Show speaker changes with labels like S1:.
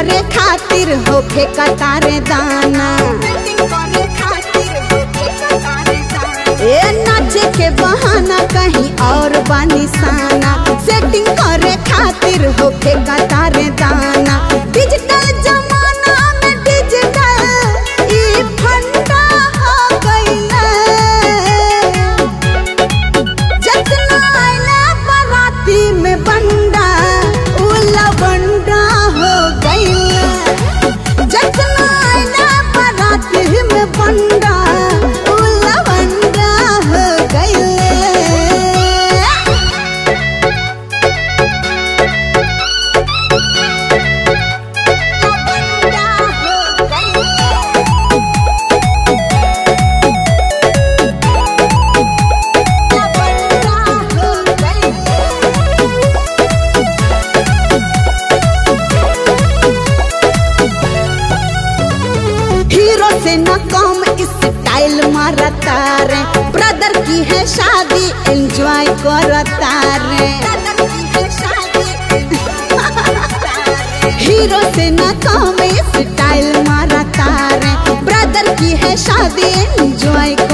S1: करे खातिर होखे कतारे दाना ए नाचे के बहाना कहीं और बानी साना सेटिंग करे खातिर होखे कतारे दाना डिजिटल जमाना में डिजिटल ई फंडा हो गइले जतना आइला बाराती में बंडा उ लवंडा हो गइले जतना आइला बाराती में बंडा उ लवंडा हो गइले लवंडा हो गइले लवंडा हो गइले हीरो से न कम स्टाइल मारता रे ब्रदर की है शादी एंजॉय करता रे हीरो से न कम स्टाइल मारता रे ब्रदर की है शादी एंजॉय